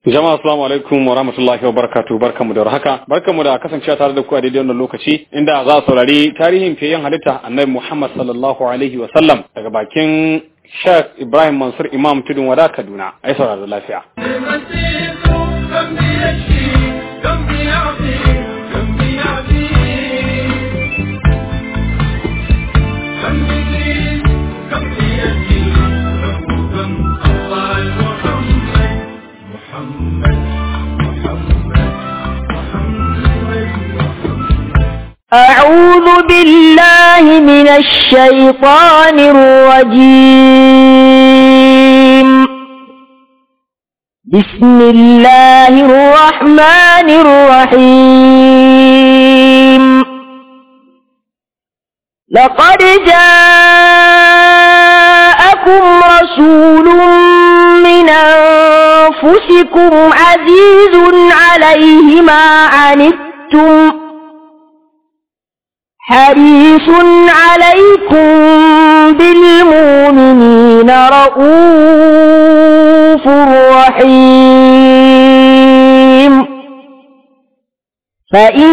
Jama'a assalamu alaikum wa rahmatullahi wa barakatuh barkamu da warhaka barkamu da kasancewa tare da ku a daidai wannan lokaci inda za a saurari tarihin fiyen halitta annabi Muhammad sallallahu alaihi wa sallam daga bakin Sheikh Ibrahim Mansur Imam Tudun Wada Kaduna ai saurari lafiya أعوذ بالله من الشيطان الرجيم بسم الله الرحمن الرحيم لقد جاءكم رسول من أنفسكم عزيز عليه ما عنتم حريص عليكم بالمؤمنين رؤوف رحيم فإن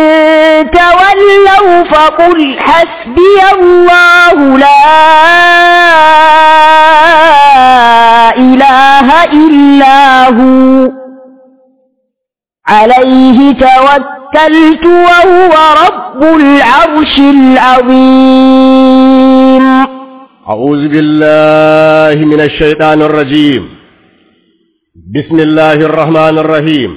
تولوا فقل حسبي الله لا إله إلا هو عليه توكل توكلت وهو رب العرش العظيم أعوذ بالله من الشيطان الرجيم بسم الله الرحمن الرحيم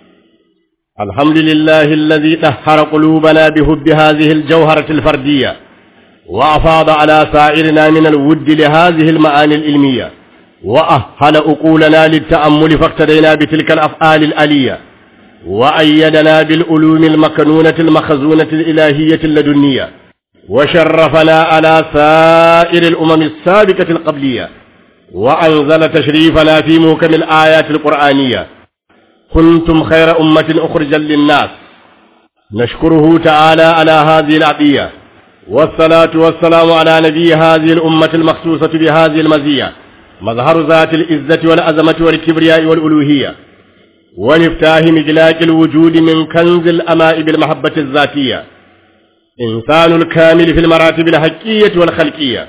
الحمد لله الذي طهر قلوبنا بحب هذه الجوهرة الفردية وأفاض على سائرنا من الود لهذه المعاني العلمية وأهل أقولنا للتأمل فاقتدينا بتلك الأفعال الألية وأيدنا بالألوم المكنونة المخزونة الإلهية اللدنية وشرفنا على سائر الأمم السابقة القبلية وأنزل تشريفنا في موكم الآيات القرآنية كنتم خير أمة أخرجا للناس نشكره تعالى على هذه العطية والصلاة والسلام على نبي هذه الأمة المخصوصة بهذه المزية مظهر ذات العزة والعظمة والكبرياء والألوهية ومفتاح مجلاك الوجود من كنز الأماء بالمحبة الذاتية إنسان الكامل في المراتب الحقية والخلقية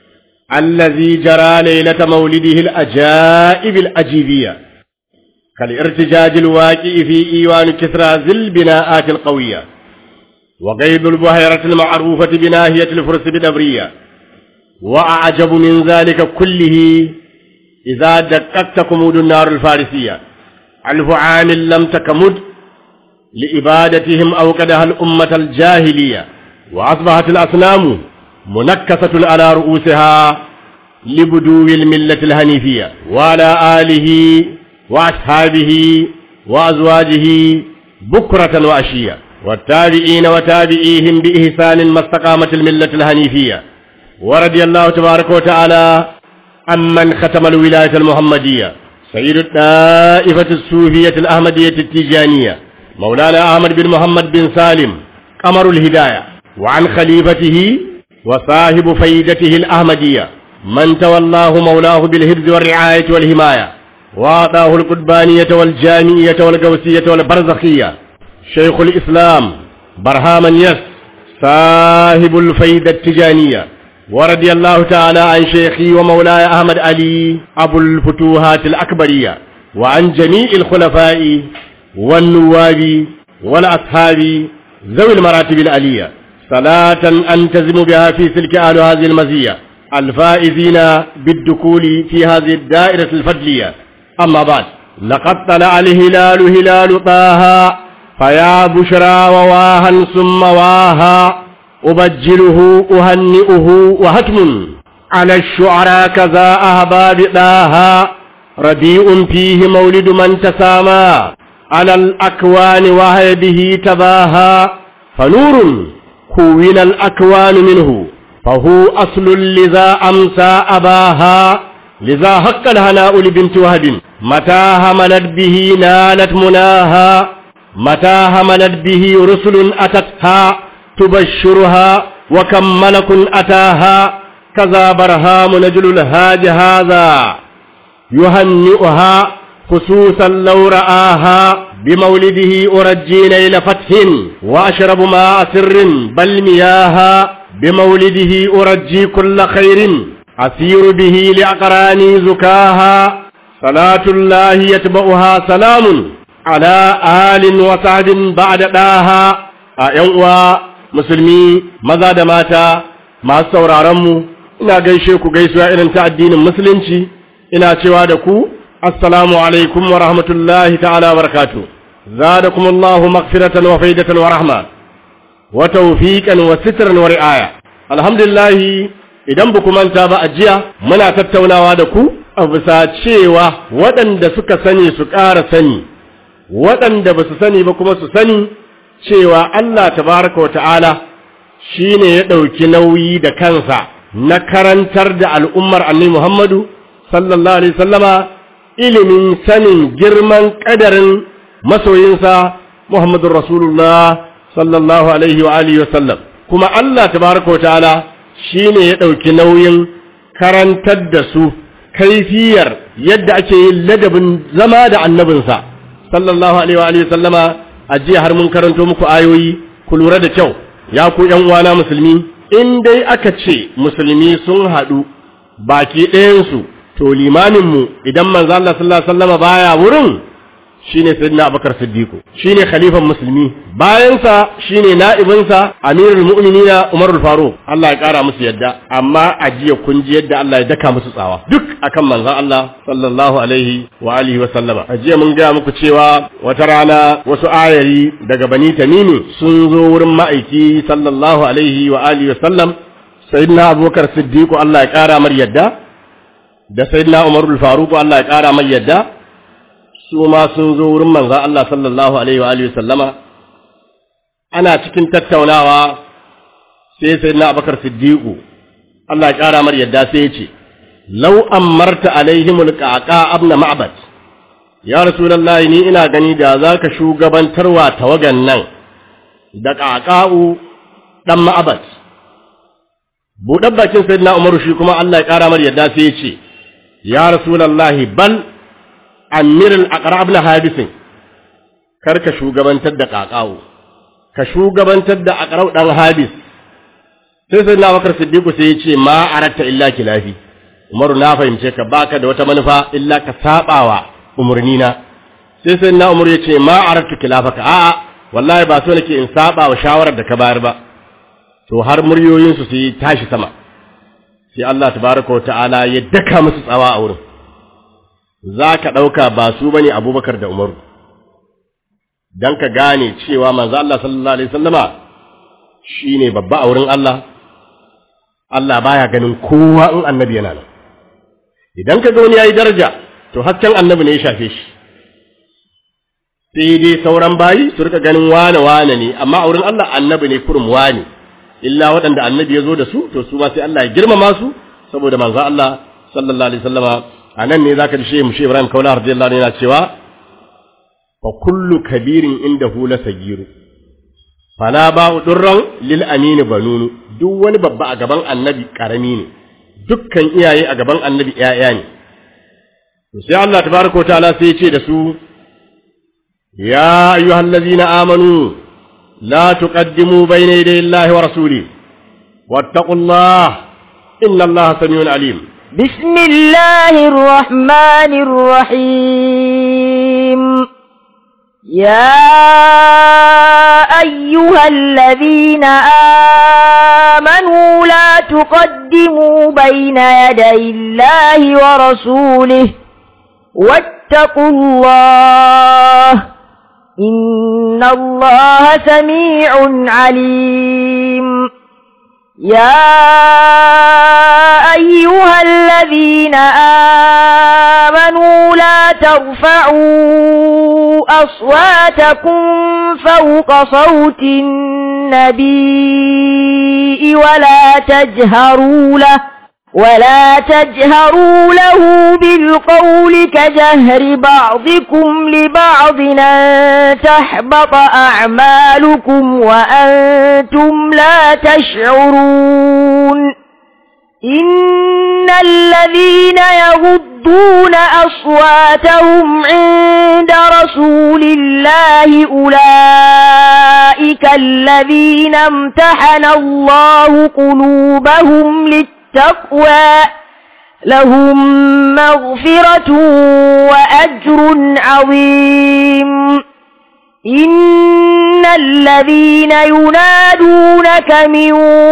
الذي جرى ليلة مولده الأجائب الأجيبية كالارتجاج الواقع في إيوان كسرى ذي البناءات القوية وقيد البحيرة المعروفة بناهية الفرس بدبرية وأعجب من ذلك كله إذا دققت كمود النار الفارسية ألف عام لم تكمد لإبادتهم أوقدها الأمة الجاهلية وأصبحت الأصنام منكسة على رؤوسها لبدو الملة الهنيفية وعلى آله وأصحابه وأزواجه بكرة وأشية والتابعين وتابعيهم بإحسان ما استقامت الملة الهنيفية ورضي الله تبارك وتعالى عمن ختم الولاية المحمدية سيد الطائفة الصوفية الأحمدية التيجانية مولانا أحمد بن محمد بن سالم قمر الهداية وعن خليفته وصاحب فيدته الأحمدية من تولاه مولاه بالهبز والرعاية والحماية وأعطاه القدبانية والجامعية والقوسية والبرزخية شيخ الإسلام برهاما يس صاحب الفيدة التجانية ورضي الله تعالى عن شيخي ومولاي أحمد علي أبو الفتوحات الأكبرية وعن جميع الخلفاء والنواب والأصحاب ذوي المراتب العلية صلاة أنتزم بها في سلك أهل هذه المزية الفائزين بالدخول في هذه الدائرة الفضلية أما بعد لقد طلع الهلال هلال طه فيا بشرى وواها ثم واها أبجله أهنئه وهتم على الشعراء كذا أهباب داها ربيع فيه مولد من تسامى على الأكوان وهي به تباها فنور كون الأكوان منه فهو أصل لذا أمسى أباها لذا حق الهناء لبنت وهب متى هملت به نالت مناها متى هملت به رسل أتتها تبشرها وكم ملك أتاها كذا برهام نجل الهاج هذا يهنئها خصوصا لو رآها بمولده أرجي ليل فتح وأشرب ماء سر بل مياها بمولده أرجي كل خير أسير به لأقراني زكاها صلاة الله يتبعها سلام على آل وسعد بعد داها أيوة مسلمي ماذا دماتا ما sauraronmu ina gaishe ku gaisuwa irin ta addinin musulunci ina cewa da ku assalamu alaikum wa rahmatullahi ta'ala wa barakatuh zadakum Allahu maghfiratan wa faidatan wa rahma wa tawfiqan wa sitran wa ri'aya alhamdulillah idan ba ku manta ba a jiya muna tattaunawa da ku a bisa cewa waɗanda suka sani su ƙara sani waɗanda ba su sani ba kuma su sani cewa Allah tabaraka wa ta'ala shi ne ya ɗauki nauyi da kansa na karantar da al'ummar annabi Muhammadu sallallahu alaihi sallama ilimin sanin girman ƙadarin masoyinsa Muhammadun Rasulullah sallallahu alaihi wa alihi wasallam kuma Allah tabaraka wa ta'ala shi ne ya ɗauki nauyin karantar da su kaifiyar yadda ake yin ladabin zama da annabinsa sallallahu alaihi wa alihi sallama a jiya har mun karanto muku ayoyi ku lura da kyau ya ku ’yan uwana musulmi, in dai aka ce musulmi sun haɗu baki ɗayansu, to limaminmu idan manzo Allah sallallahu Alaihi wasallama baya wurin shi ne Sayyidina Abubakar Siddiqu, shi ne khalifan musulmi, bayansa shi ne na'ibinsa Amirul Mu'minina Umarul Faruq, Allah ya ƙara musu yadda, amma a jiya kun ji yadda Allah ya daka musu tsawa, duk akan manzon Allah sallallahu alaihi wa alihi wa sallama. A jiya mun gaya muku cewa wata rana wasu ayari daga Bani Tamimi sun zo wurin ma'aiki sallallahu alaihi wa alihi wa sallam, Sayyidina Abubakar Siddiqu Allah ya ƙara mar yadda, da Sayyidina Umarul Faruq Allah ya ƙara mar yadda, su ma sun zo wurin manzan Allah sallallahu Alaihi wa Alihi sallama, ana cikin tattaunawa sai sai na abakar siddiƙu, Allah ya ƙara mar yadda sai ya ce, Lau marta alaihimul ƙaƙa abna ma'abad, ya Rasulallah ni ina gani da za ka shugabantarwa tawagan nan da ƙaƙa'u ɗan ma'abad. Buɗar bakin sai na Umaru shi kuma Allah ya ƙara mar yadda sai ya ce, Ya Rasulallah bal amirin aqrab na hadisin kar ka shugabantar da ƙaƙawo ka shugabantar da aqrab dan hadis sai sai na bakar siddiqu sai ya ce ma aratta illa kilafi umaru na fahimce ka baka da wata manufa illa ka sabawa umurni na sai sai na umaru ya ce ma arattu kilafaka a'a wallahi ba so nake in saba wa shawarar da ka bayar ba to har muryoyin su sai tashi sama sai Allah tabaraka wa ta'ala ya daka musu tsawa a wurin za ka ɗauka ba su ba ne abubakar da umaru don ka gane cewa manzo Allah sallallahu Alaihi sallama shi ne babba a wurin Allah Allah baya ganin kowa in annabi yana nan idan ka ga wani ya yi daraja to hasken annabi ne ya shafe shi sai dai sauran bayi su rika ganin wane wane ne amma a wurin Allah annabi ne kurum wane illa waɗanda annabi ya zo da su to su ma sai Allah ya girmama su saboda manzo Allah sallallahu alaihi wasallama a nan ne zaka ji shehu mushe Ibrahim Kaula radiyallahu anhu yana cewa fa kullu kabirin indahu la sagiru fala ba'u durran lil amini banunu duk wani babba a gaban annabi karami ne dukkan iyaye a gaban annabi ƴaƴa ne to sai Allah tabaraka ta'ala sai ya ce da su ya ayyuhallazina amanu la tuqaddimu bayna yaday Allahi wa rasuli wattaqullaha inna Allaha samiun alim بسم الله الرحمن الرحيم يا أيها الذين آمنوا لا تقدموا بين يدي الله ورسوله واتقوا الله إن الله سميع عليم يا أيها الذين آمنوا لا ترفعوا أصواتكم فوق صوت النبي ولا تجهروا له ولا تجهروا له بالقول كجهر بعضكم لبعض أن تحبط أعمالكم وأنتم لا تشعرون إن الذين يغضون أصواتهم عند رسول الله أولئك الذين امتحن الله قلوبهم للتقوى لهم مغفرة وأجر عظيم إن الذين ينادونك من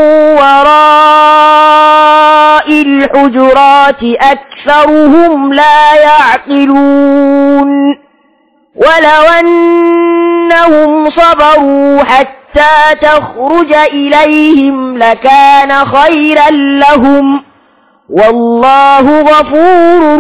وراء الحجرات أكثرهم لا يعقلون ولو أنهم صبروا حتى تخرج إليهم لكان خيرا لهم والله غفور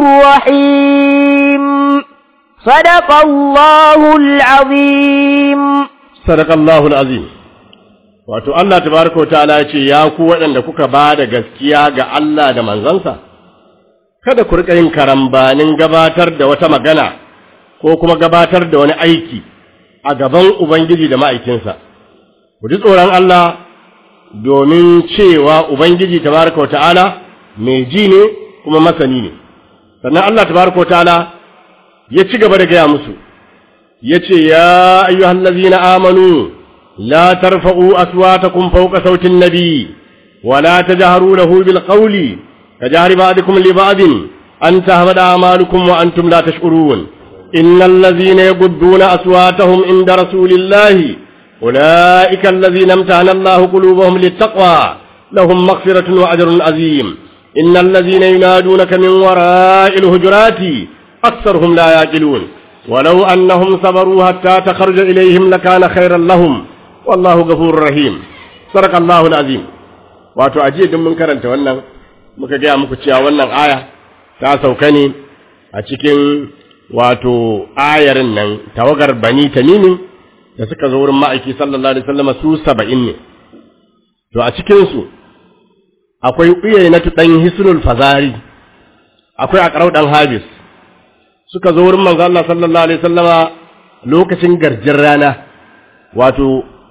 رحيم صدق الله العظيم صدق الله العظيم wato Allah tabaraka wa ta'ala ya ce ya ku waɗanda kuka ba da gaskiya ga Allah da manzansa kada ku rika yin karambanin gabatar da wata magana ko kuma gabatar da wani aiki a gaban Ubangiji da ma'aikinsa ku ji tsoron Allah domin cewa Ubangiji tabaraka wa ta'ala mai ji ne kuma masani ne sannan Allah tabaraka wa ta'ala ya ci gaba da gaya musu ya ce ya ayyuhallazina amanu لا ترفعوا أصواتكم فوق صوت النبي ولا تجهروا له بالقول كجهر بعضكم لبعض أن تهبد أعمالكم وأنتم لا تشعرون إن الذين يغضون أصواتهم عند رسول الله أولئك الذين امتحن الله قلوبهم للتقوى لهم مغفرة وأجر عظيم إن الذين ينادونك من وراء الهجرات أكثرهم لا يعقلون ولو أنهم صبروا حتى تخرج إليهم لكان خيرا لهم wallahu ghafurur rahim sadakallahu alazim wato ajiye din mun karanta wannan muka gaya muku cewa wannan aya ta sauka ne a cikin wato ayarin nan tawagar bani tamimin da suka zo wurin ma'aiki sallallahu alaihi wasallam su 70 ne to a cikin su akwai uyaynatu dan hisnul fazari akwai aqrau dan habis suka zo wurin manzo Allah sallallahu alaihi wasallama lokacin garjin rana wato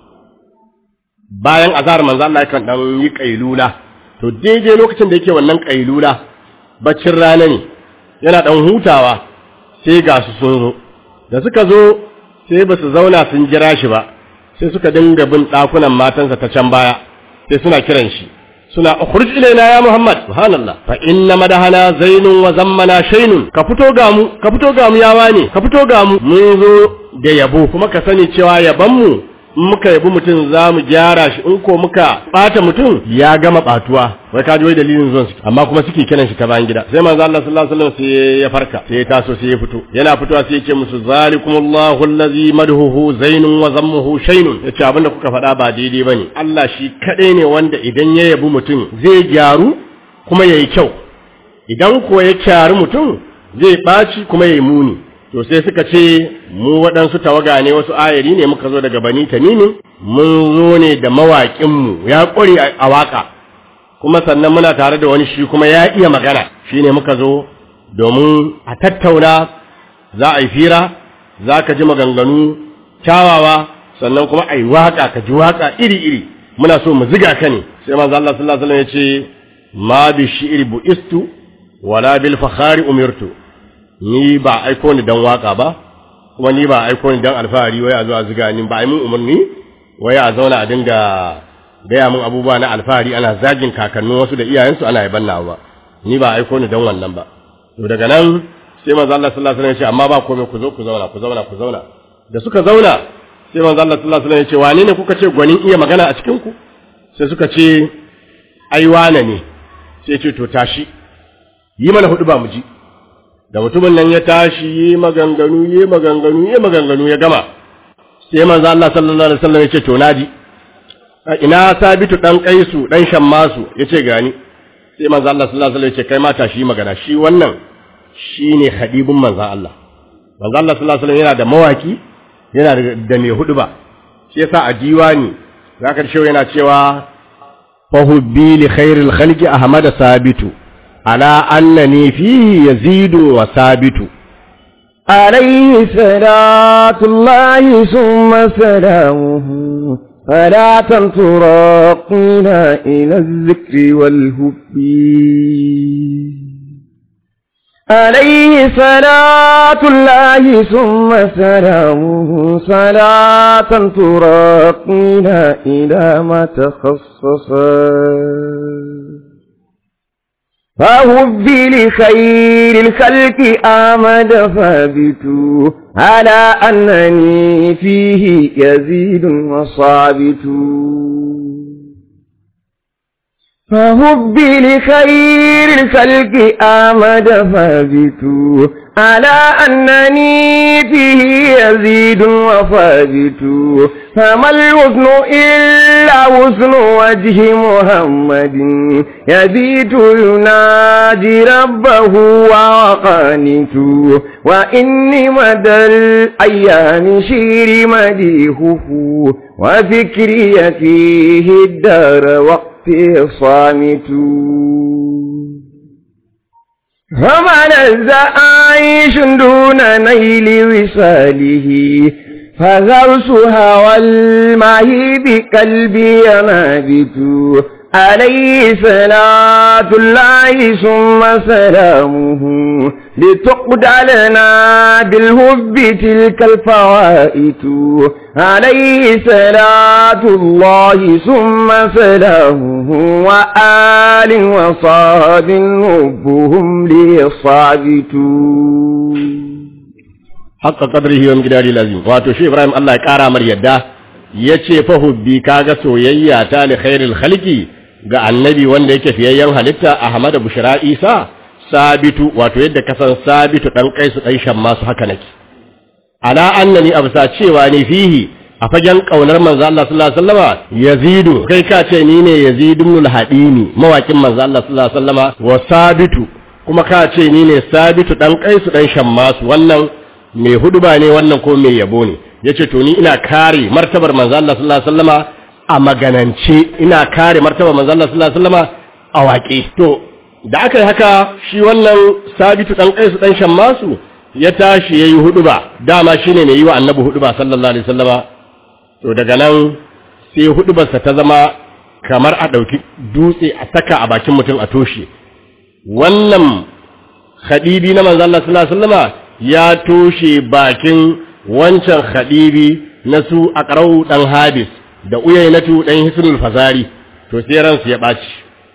bayan azhar manzo Allah yakan dan yi kailula to daidai lokacin da yake wannan kailula baccin rana ne yana dan hutawa sai ga su sun zo da suka zo sai ba su zauna sun jira shi ba sai suka dinga bin ɗakunan matansa ta can baya sai suna kiran shi suna ukhruj ilaina ya muhammad subhanallah fa inna madahana zainun wa zammana shaynun ka fito ga mu ka fito ga mu yawa ne ka fito ga mu mun zo da yabo kuma ka sani cewa yaban mu in muka yabi mutum za mu gyara shi in ko muka ɓata mutum ya gama ɓatuwa wai ka ji wai dalilin zuwan su amma kuma suke kiran shi ta bayan gida sai manzo Allah sallallahu alaihi wasallam sai ya farka sai ya taso sai ya fito yana fitowa sai ya ce musu zalikumullahu allazi madhuhu zainun wa zammuhu shaynun yace abinda kuka faɗa ba daidai bane Allah shi kadai ne wanda idan ya yabi mutum zai gyaru kuma yayi kyau idan ko ya kyari mutum zai ɓaci kuma yayi muni to sai suka ce mu waɗansu tawaga ne wasu ayari ne muka zo daga bani tamimin mun zo ne da mawaƙinmu ya ƙware a waƙa kuma sannan muna tare da wani shi kuma ya iya magana shi ne muka zo domin a tattauna za a yi fira za ka ji maganganu kyawawa sannan kuma a yi waƙa ka ji waƙa iri-iri muna so mu ziga ka ne sai manzo Allah sallallahu alaihi wasallam ya ce ma bi shi'ri bu'istu wala bil fakhari umirtu ni ba aiko ni dan waka ba kuma ni ba aiko ni dan alfahari wai a zo a ziga ni ba ai mun umarni wai a zauna a dinga gaya mun abubuwa na alfahari ana zagin kakannin wasu da iyayensu ana yaban nawa ba ni ba aiko ni dan wannan ba to daga nan sai manzo Allah sallallahu alaihi wasallam ya ce amma ba komai ku zo ku zauna ku zauna ku zauna da suka zauna sai manzo Allah sallallahu alaihi wasallam ya ce wane ne kuka ce gwanin iya magana a cikin ku sai suka ce ai wane ne sai ce to tashi yi mana hudu ba mu ji da mutumin nan ya tashi yi maganganu yi maganganu yi maganganu ya gama sai manzo Allah sallallahu alaihi wasallam ya ce to naji ina sabitu dan kaisu dan shammasu yace gani sai manzo Allah sallallahu alaihi wasallam ya ce kai ma tashi yi magana shi wannan shine khadibun manzo Allah manzo Allah sallallahu alaihi wasallam yana da mawaki yana da mai hudu ba shi yasa a diwani zaka shi yana cewa fahubbi li khairil khalqi ahmad sabitu على أنني فيه يزيد وثابت عليه صلاة الله ثم سلامه فلا تراقينا إلى الذكر والهب عليه صلاة الله ثم سلامه صلاة تراقينا إلى ما تخصصا فهب لخير الخلق آمد ثابت على أنني فيه يزيد وصابت فهب لخير الخلق آمد ثابت على أنني فيه يزيد وثابت فما الوزن إلا وزن وجه محمد يبيت ينادي ربه وقانت وإني مدى الأيام شير مديهه وفكري فيه الدار وقت صامت فما لذ عيش دون نيل وصاله فغرسها والماء بقلبي نابت عليه صلاة الله ثم سلامه لتقد لنا بالهب تلك الفوائت عليه صلاة الله ثم سلامه وآل وصاب هبهم ليصابتون haqqa qadrihi wa miqdari lazim wato shi Ibrahim Allah ya kara mar yadda yace fa hubbi kaga soyayya ta li khairil khalqi ga annabi wanda yake fiyayyen halitta Ahmad Bushra Isa sabitu wato yadda kasan sabitu dan kaisu dan shamma su haka nake ala annani absa cewa ni fihi a fagen kaunar manzo Allah sallallahu alaihi wasallama yazidu kai ka ce ni ne yazid ibn al-hadini mawakin manzo Allah sallallahu alaihi wasallama wa sabitu kuma ka ce ni ne sabitu dan kaisu dan shammasu wannan mai huduba ne wannan ko mai yabo ne yace to ni ina kare martabar manzo Allah sallallahu alaihi wasallama a maganance ina kare martabar manzo Allah sallallahu alaihi wasallama a waƙe to da aka yi haka shi wannan sabitu dan kaisu dan shammasu ya tashi yayi huduba dama shine mai yi wa annabi huduba sallallahu alaihi wasallama to daga nan sai hudubarsa ta zama kamar a ɗauki dutse a saka a bakin mutum a toshe wannan khadibi na manzo Allah sallallahu alaihi wasallama ya toshe bakin wancan khadibi na su aqrau dan habis da uyainatu dan hisnul fazari to sai ransu ya baci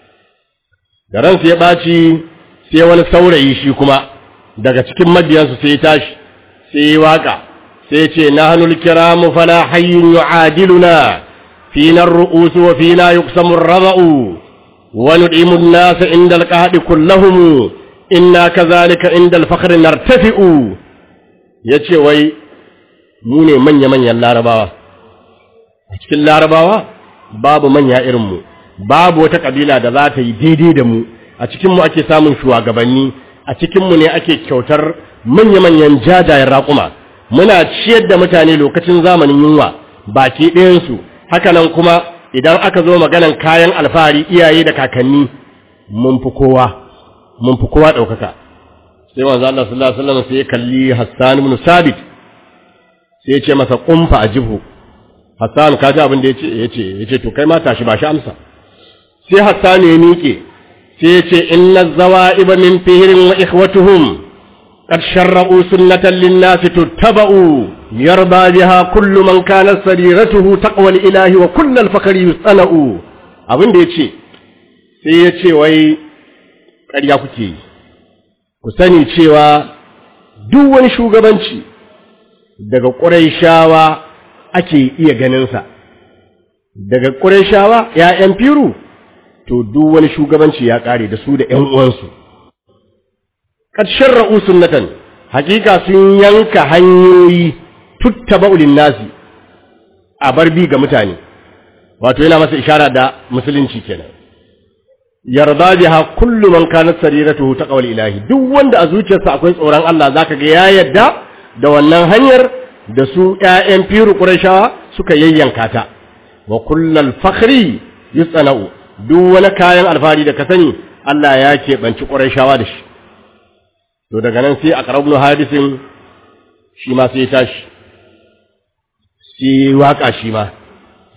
da ransu ya baci sai wani saurayi shi kuma daga cikin mabiyansu sai ya tashi sai ya waka sai ce nahnul kiramu fala hayyun yu'adiluna fina ar-ru'us wa fina yuqsamu ar-rada'u wa nud'imu an-nasa inda al-qahdi kullahum inna kadhalika inda al-fakhri nartafi'u yace wai mu ne manya manyan larabawa a cikin larabawa babu manya irin mu babu wata kabila da za ta yi daidai da mu a cikin mu ake samun shugabanni a cikin mu ne ake kyautar manya manyan jajayen raƙuma muna ciyar da mutane lokacin zamanin yunwa baki ɗayansu hakanan kuma idan aka zo maganan kayan alfahari iyaye da kakanni mun fi kowa mun fi kowa ɗaukaka sai wanzu Allah sallallahu alaihi wasallam sai ya kalli Hassan ibn Sabit sai ya ce masa kumfa a jibu Hassan ka ji abin da yace yace yace to kai ma tashi ba shi amsa sai Hassan ya miƙe sai ya ce inna zawaiba min fihrin wa ikhwatuhum قد شرعوا سنة للناس تتبعوا يرضى بها كل من كانت سريرته تقوى الإله وكل الفقر يصنع abin da ya ce sai ya ce wai ƙarya kuke yi ku sani cewa duk wani shugabanci daga ƙuraishawa ake iya ganinsa daga ƙuraishawa ‘ya'yan firu to duk wani shugabanci ya ƙare da su da ‘yan uwansu kad sharra'u sunnatan hakika sun yanka hanyoyi tuttaba'u nasi a barbi ga mutane wato yana masa ishara da musulunci kenan yarda biha kullu man kanat sariratuhu taqwal ilahi duk wanda a zuciyarsa akwai tsoron Allah zaka ga ya yadda da wannan hanyar da su ƴaƴan firu qurayshawa suka yayyanka ta wa kullal fakhri yusana'u duk wani kayan alfari da ka sani Allah ya keɓanci qurayshawa da shi to daga nan sai a ƙarabnu hadisin shi ma sai tashi sai waka shi ma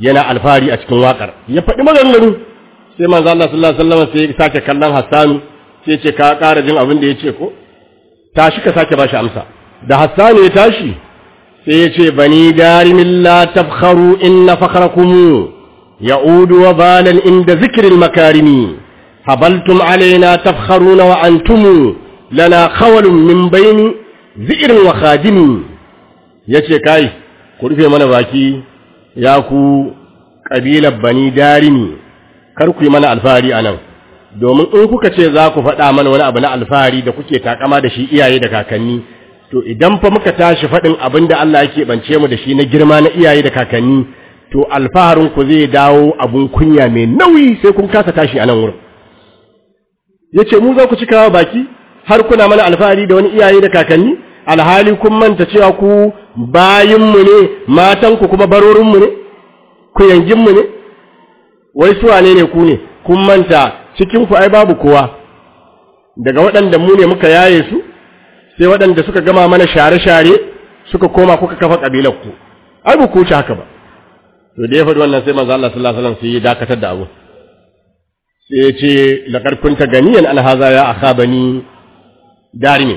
yana alfahari a cikin waƙar ya faɗi maganganu sai manzo Allah sallallahu alaihi wasallam sai ya sake kallon Hassanu sai ce ka ƙara jin abin da ya ce ko tashi ka sake bashi amsa da Hassanu ya tashi sai ya ce bani darimin la tafkharu inna fakhrakum ya'udu wa balan inda zikril makarimi habaltum alaina tafkharuna wa antum lana khawalun min bayni zi'rin wa khadimi yace kai ku rufe mana baki ya ku kabilar bani darimi kar ku yi mana alfahari anan domin in kuka ce za ku faɗa mana wani abu na alfahari da kuke takama da shi iyaye da kakanni to idan fa muka tashi faɗin abin da Allah yake bance mu da shi na girma na iyaye da kakanni to alfaharin ku zai dawo abun kunya mai nauyi sai kun kasa tashi a nan wurin yace mu za ku cika baki har kuna mana alfahari da wani iyaye da kakanni alhali kun manta cewa ku bayinmu ne matanku kuma barorinmu ne ku yanginmu ne wai su wane ne ku ne kun manta cikinku ai babu kowa daga waɗanda mu ne muka yaye su sai waɗanda suka gama mana share-share suka koma kuka kafa ƙabilarku ai ba ku wuce haka ba to da ya faɗi wannan sai manzo Allah sallallahu alaihi wasallam sai ya dakatar da abu sai ya ce laqad kunta ganiyan an haza ya akhabani darimin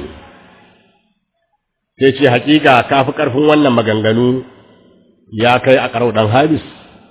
sai ce hakika ka fi ƙarfin wannan maganganu ya kai a ƙarau ɗan habis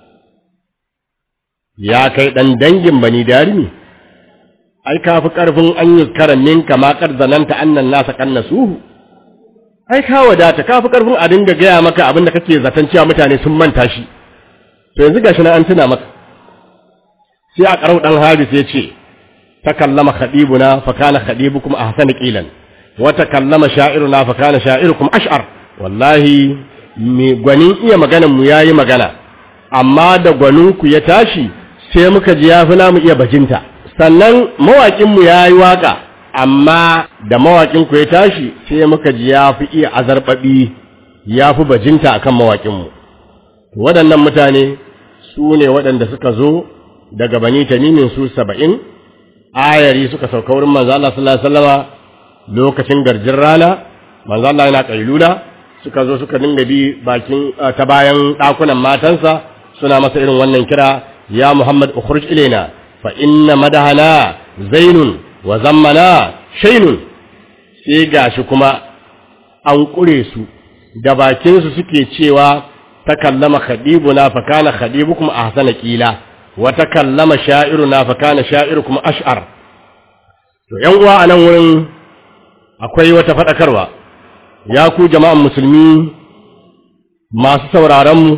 ya kai ɗan dangin bani darimi ai ka fi ƙarfin an yi karan minka makar zananta annan nasa kanna suhu ai ka wadata ka fi ƙarfin a dinga gaya maka abin da kake zaton cewa mutane sun manta shi to yanzu gashi na an tuna maka sai a ƙarau ɗan habis ya ce ta kallama khadibuna fa kana khadibukum ahsana qilan wata kallama sha'iruna fa kana sha'irukum ash'ar wallahi me gwanin iya maganan mu yayi magana amma da gwanin ku ya tashi sai muka ji yafi namu iya bajinta sannan mawakin mu yayi waka amma da mawakin ku ya tashi sai muka ji yafi iya azarbabi yafi bajinta akan mawakin mu waɗannan mutane su ne waɗanda suka zo daga bani tamimin su saba'in ayari suka sauka wurin manzo Allah sallallahu alaihi wasallama lokacin garjin rana manzo Allah yana kailula suka zo suka dinga bi bakin ta bayan dakunan matansa suna masa irin wannan kira ya Muhammad ukhruj ilaina fa inna madahana zainun wa zammana shaynun sai gashi kuma an kure su da bakin su suke cewa takallama khadibuna fa kana khadibukum ahsana qila wa takallama sha'iruna fa kana sha'irukum ash'ar to yan uwa anan wurin akwai wata faɗakarwa ya ku jama'an musulmi masu sauraronmu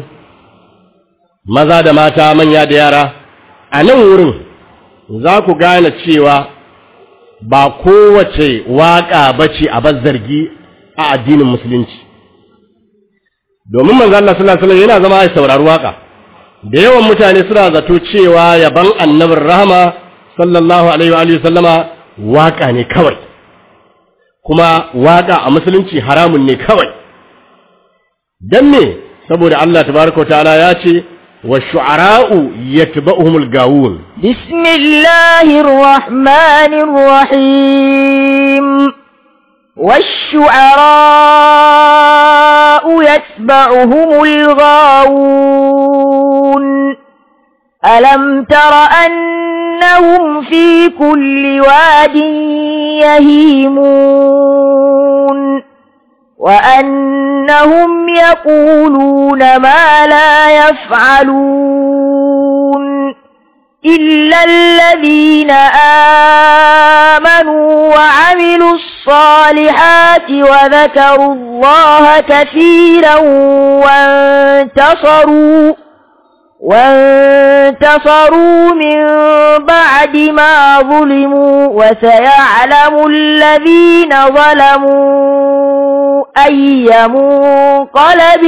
maza da mata manya da yara a nan wurin za ku gane cewa ba kowace waƙa ba ce a zargi a addinin musulunci domin manzo Allah sallallahu alaihi yana zama ya saurari waƙa da yawan mutane suna zato cewa yaban annabin rahama sallallahu alaihi wa sallama waƙa ne kawai kuma waƙa a musulunci haramun ne kawai dan me saboda Allah tabaraka ta'ala ya ce wa shu'ara'u yatba'uhumul gawun bismillahir rahmanir rahim والشعراء يتبعهم الغاوون ألم تر أنهم في كل واد يهيمون وأنهم يقولون ما لا يفعلون إلا الذين آمنوا وعملوا الصالحات وذكروا الله كثيرا وانتصروا وانتصروا من بعد ما ظلموا وسيعلم الذين ظلموا أي منقلب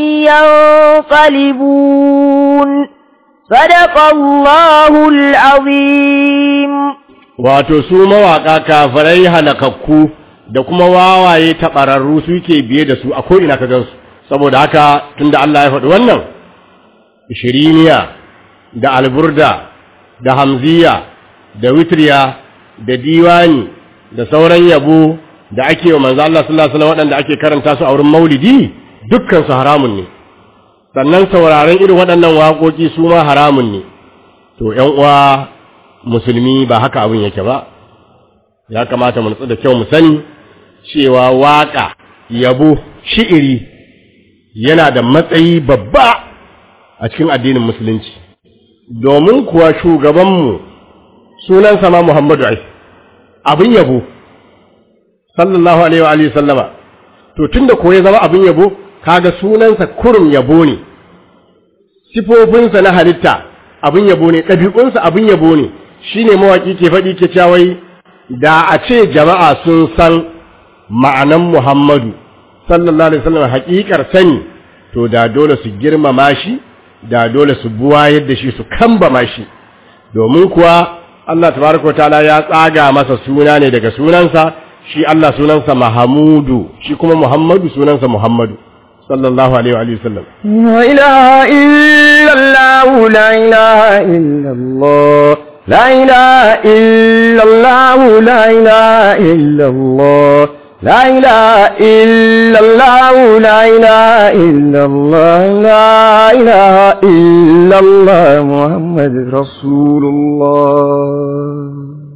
ينقلبون صدق الله العظيم wato su mawaƙa kafirai halakakku da kuma wawaye taɓararru suke biye da su a ko'ina ka gansu saboda haka tunda Allah ya faɗi wannan shiriniya da alburda da hamziya da witriya da diwani da sauran yabo da ake wa manzo Allah sallallahu alaihi wasallam waɗanda ake karanta su a wurin maulidi dukkan su haramun ne sannan sauraron irin waɗannan waƙoƙi su ma haramun ne to ‘yan uwa musulmi ba haka abin yake ba ya kamata mu nutsu da kyau mu sani cewa waƙa yabo shi'iri yana da matsayi babba a cikin addinin musulunci domin kuwa shugabanmu sunansa ma Muhammadu ai abin yabo sallallahu alaihi wa alihi sallama to tunda ko ya zama abin yabo kaga sunansa kurum yabo ne sifofinsa na halitta abin yabo ne ɗabi'unsa abin yabo ne shine mawaki ke faɗi ke cawai da a ce jama'a sun san ma'anan Muhammadu sallallahu alaihi wasallam haƙiƙar sani to da dole su girmama shi da dole su buwa yadda shi su kambama shi domin kuwa Allah tabaraka ta'ala ya tsaga masa suna ne daga sunansa shi Allah sunansa Mahamudu shi kuma Muhammadu sunansa Muhammadu sallallahu alaihi wa sallam لا إله إلا الله لا إله إلا الله لا إله إلا الله لا إله إلا الله لا إله إلا الله لا إله إلا الله لا إله إلا الله محمد رسول الله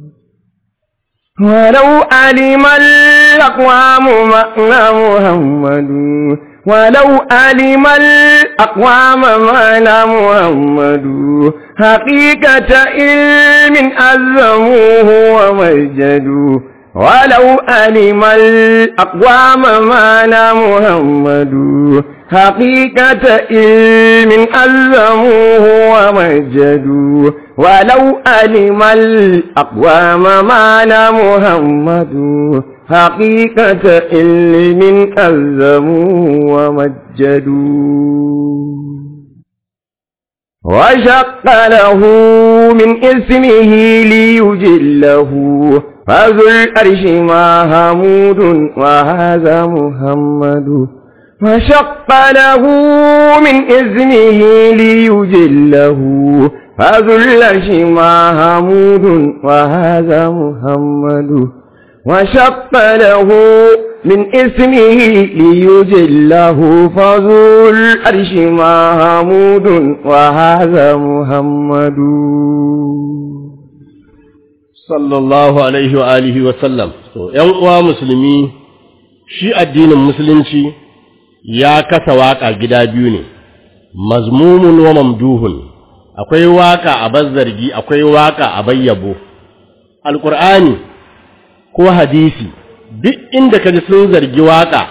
ولو علم الأقوام معنى محمد ولو علم الأقوام معنى محمد حقيقة علم أزموه ومجدوا ولو علم الأقوام معنى محمد حقيقة علم ألزموه ومجدوا ولو علم الأقوام معنى محمد حقيقة علم ألزموه ومجدوا وشق له من اسمه ليجله فذو الأرش محمود وهذا محمد وشق له من اسمه ليجله فذو الأرش محمود وهذا محمد وشق له من اسمه ليجله فذو الأرش محمود وهذا محمد sallallahu alaihi wa alihi wa sallam to ƴan uwa musulmi shi addinin musulunci ya kasa waka gida biyu ne mazmumun wa mamduhun akwai waka a bazzargi akwai waka a bayyabo alqur'ani ko hadisi duk inda kaji sun zargi waka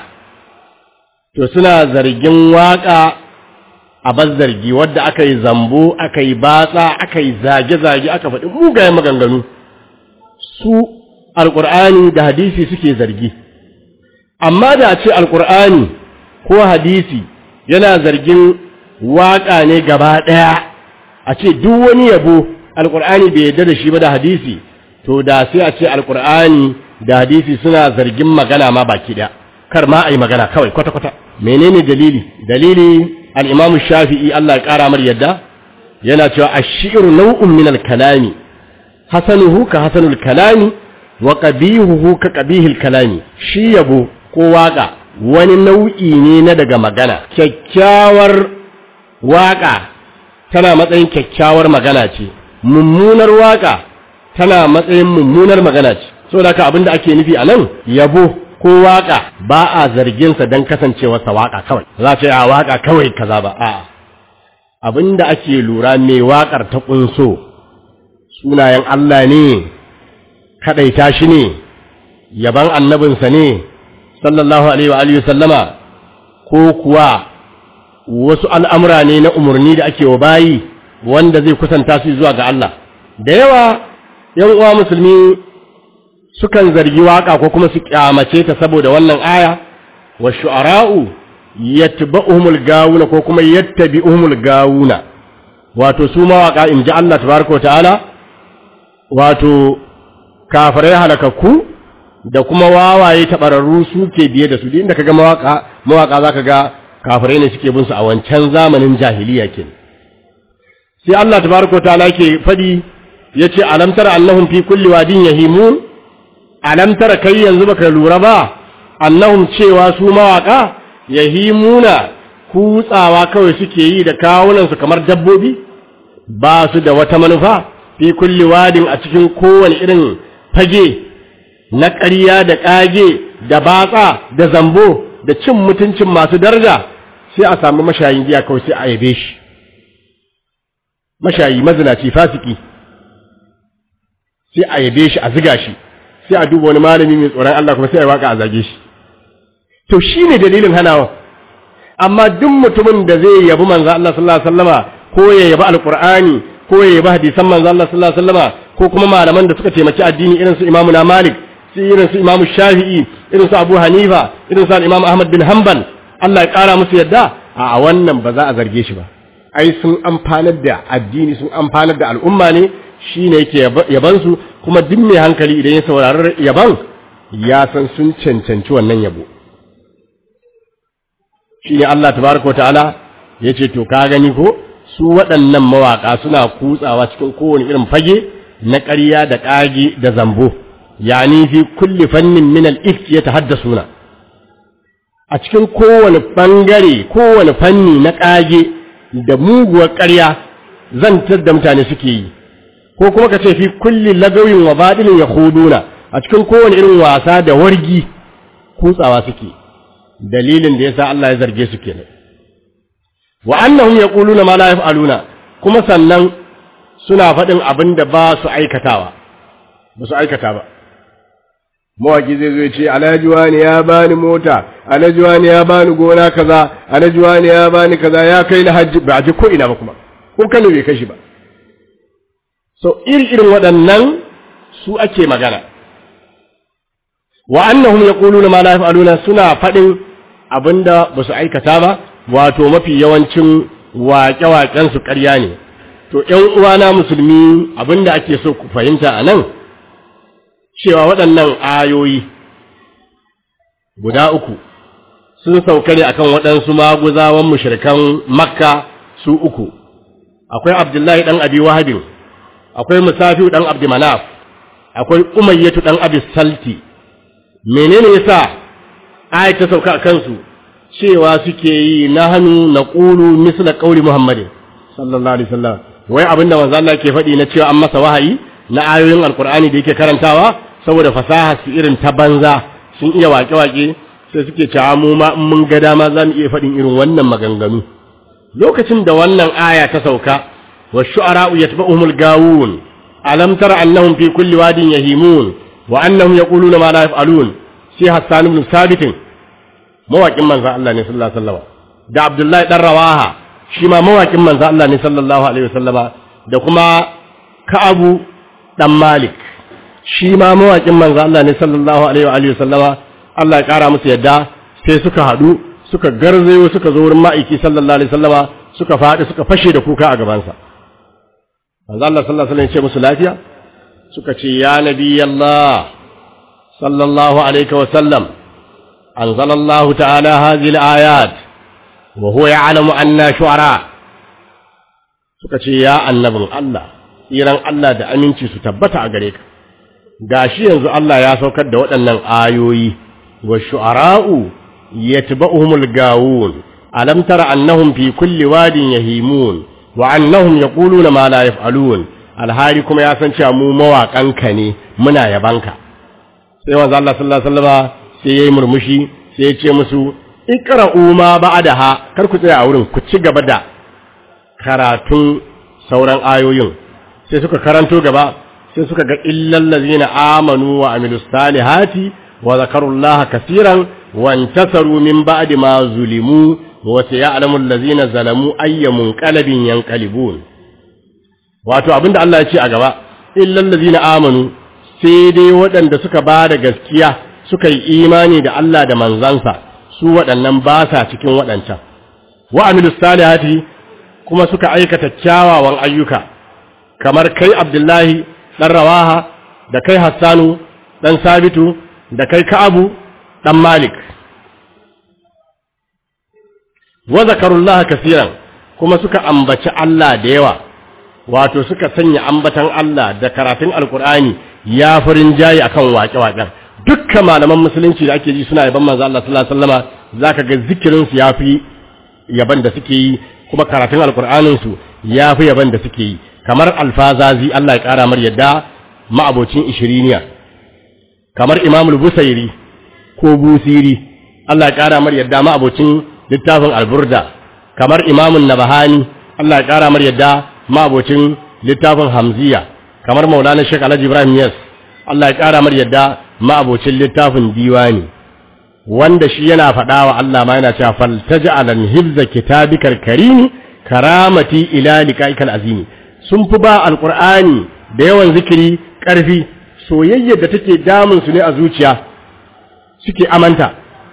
to suna zargin waka a bazzargi wadda aka yi zambo aka yi batsa aka yi zage-zage aka faɗi mugayen maganganu su alƙur'ani da hadisi suke zargi amma da a ce alƙur'ani ko hadisi yana zargin waƙa ne gaba ɗaya a ce duk wani yabo alƙur'ani bai yarda da shi ba da hadisi to da sai a ce alƙur'ani da hadisi suna zargin magana ma baki ɗaya kar ma a yi magana kawai kwata-kwata menene dalili dalili al'imamu shafi'i Allah ya ƙara mar yadda yana cewa ashiru nau'un min al-kalami hasanuhu ka hasanul kalami wa qabihuhu ka qabihil kalami shi yabo ko waka wani nau'i ne na daga magana kyakkyawar waka tana matsayin kyakkyawar magana ce mummunar waka tana matsayin mummunar magana ce saboda haka abinda ake nufi a nan yabo ko waka ba a zargin sa dan kasancewarsa waka kawai za ce a waka kawai kaza ba a'a abinda ake lura me wakar ta kunso sunayen Allah ne, kaɗaita shi ne, yaban annabinsa ne, sallallahu Alaihi wa sallama, ko kuwa wasu al'amura ne na umarni da ake wa bayi wanda zai kusanta su zuwa ga Allah. Da yawa, ‘yan uwa musulmi sukan zargi waƙa ko kuma su ƙyamace ta saboda wannan aya, wa shu'ara'u yattba'uhumul gawuna ko kuma yattabi'uhumul gawuna. Wato, su mawaƙa in ji Allah tabaraka wa ta'ala, wato kafirai halakakku da kuma wawaye tabararru suke biye da su duk inda kaga mawaka mawaka zaka ga kafirai ne suke bin su a wancan zamanin jahiliya kin sai Allah tabaraka ta'ala yake fadi yace alam tara annahum fi kulli wadin yahimun alam tara kai yanzu baka lura ba annahum cewa su mawaka yahimuna kutsawa kawai suke yi da kawunansu kamar dabbobi ba su da wata manufa fi kulli wadin a cikin kowane irin fage na ƙarya da ƙage da batsa da zambo da cin mutuncin masu daraja sai a samu mashayin giya kawai sai a yabe shi mashayi mazinaci fasiki sai a yabe shi a ziga shi sai a duba wani malami mai tsoron Allah kuma sai a waka a zage shi to shine dalilin hanawa amma duk mutumin da zai yabi manzo Allah sallallahu alaihi wasallama ko ya yabi alqur'ani ko ya yabi hadisan manzo Allah sallallahu alaihi wasallama ko kuma malaman da suka taimaki addini irin su Imam Malik su irin su Imam Shafi'i irin su Abu Hanifa irin su Imam Ahmad bin Hanbal Allah ya kara musu yadda a wannan ba za a zarge shi ba ai sun amfanar da addini sun amfanar da al'umma ne shine yake yaban su kuma duk mai hankali idan ya saurari yaban ya san sun cancanci wannan yabo shine Allah tabaraka wa ta'ala yace to ka gani ko su waɗannan mawaka suna kutsawa cikin kowane irin fage na ƙarya da ƙage da zambo yani fi kulli fannin min al-ifki yatahaddasuna a cikin kowane bangare kowane fanni na ƙage da muguwar ƙarya zantar da mutane suke yi ko kuma ka ce fi kulli lagawin wa badilin yakhuduna a cikin kowane irin wasa da wargi kutsawa suke dalilin da yasa Allah ya zarge su kenan wa annahum yaquluna ma la yaf'aluna kuma sannan suna faɗin abin da ba su aikatawa ba su aikata ba mawaki zai zo ce alhaji wani ya bani mota alhaji wani ya bani gona kaza alhaji wani ya bani kaza ya kai na hajji ba ji ko ina ba kuma ko kano bai kashi ba so iri irin waɗannan su ake magana wa annahum yaquluna ma la yaf'aluna suna faɗin abinda ba su aikata ba wato mafi yawancin waƙe-waƙen su ƙarya ne to ƴan uwana musulmi abinda ake so ku fahimta a nan cewa waɗannan ayoyi guda uku sun sauka ne akan waɗansu maguzawan mushrikan makka su uku akwai abdullahi ɗan abi wahabin akwai musafiu ɗan abdi manaf akwai umayyatu ɗan abi salti menene yasa ayat ta sauka a kansu cewa suke yi na hannu na ƙulu misla ƙauli muhammadin sallallahu alaihi wasallam wai abinda manzo Allah ke faɗi na cewa an masa wahayi na ayoyin alkur'ani da yake karantawa saboda fasaha su irin ta banza sun iya waƙe-waƙe sai suke cewa mu ma in mun ga dama za mu iya faɗin irin wannan maganganu lokacin da wannan aya ta sauka wa shu'ara'u yatba'uhumul gawun alam tara annahum fi kulli wadin yahimun wa annahum yaquluna ma la yaf'alun sai Hassan ibn Sabit mawaƙin manzo Allah ne sallallahu alaihi wasallam da Abdullahi dan Rawaha shi ma mawaƙin manzo Allah ne sallallahu alaihi wasallama da kuma Ka'abu dan Malik shi ma mawaƙin manzo Allah ne sallallahu alaihi wa alihi sallama Allah ya ƙara musu yadda sai suka haɗu suka garzayo suka zo wurin ma'aiki sallallahu alaihi sallama suka faɗi suka fashe da kuka a gabansa manzo Allah sallallahu alaihi ya ce musu lafiya suka ce ya nabi Allah sallallahu alaihi wa sallam anzalallahu ta'ala hadhihi al-ayat wa huwa ya'lamu anna shu'ara suka ce ya annabin Allah tsiran Allah da aminci su tabbata a gare ka gashi yanzu Allah ya saukar da waɗannan ayoyi wa shu'ara'u yatba'uhumul gawun alam tara annahum fi kulli wadin yahimun wa annahum yaquluna ma la yaf'alun alhari kuma ya san cewa mu mawaƙanka ne muna yabanka sai manzo Allah sallallahu alaihi wasallam sai yayi murmushi sai ya ce musu iqra'u ma ba'daha kar ku tsaya a wurin ku ci gaba da karatun sauran ayoyin sai suka karanto gaba sai suka ga illal ladzina amanu wa amilus salihati wa zakarullaha kaseeran wa intasaru min ba'di ma zulimu wa sayalamu allazina zalamu ayyamun qalbin yanqalibun wato abinda Allah ya ce a gaba illal ladzina amanu sai dai waɗanda suka ba da gaskiya suka yi imani da Allah da manzansa su waɗannan ba sa cikin waɗancan wa amilus salihati kuma suka aikata kyawawan ayyuka kamar kai Abdullahi ɗan Rawaha da kai Hassanu ɗan Sabitu da kai Ka'abu ɗan Malik wa zakarullah kasiran kuma suka ambaci Allah da yawa wato suka sanya ambatan Allah da karatun Alkur'ani ya farin jayi akan waƙe-waƙen dukkan malaman musulunci da ake ji suna yaban manzo Allah sallallahu alaihi wasallama zaka ga zikirin su yafi yaban da suke yi kuma karatun alkur'anin su ya fi yaban da suke yi kamar alfazazi Allah ya kara mar yadda ma'abocin ishiriniya kamar imamul busairi ko busiri Allah ya kara mar yadda ma'abocin littafin alburda kamar imamun nabahani Allah ya kara mar yadda ma'abocin littafin hamziya kamar maulana shek alhaji ibrahim yas Allah ya kara mar yadda ma'abocin littafin diwani wanda shi yana faɗa wa Allah ma yana cewa faltaj'alan hibza kitabikal karimi karamati ila liqa'ikal azimi sun fi ba alqur'ani da yawan zikiri ƙarfi soyayyar da take damun su ne a zuciya suke amanta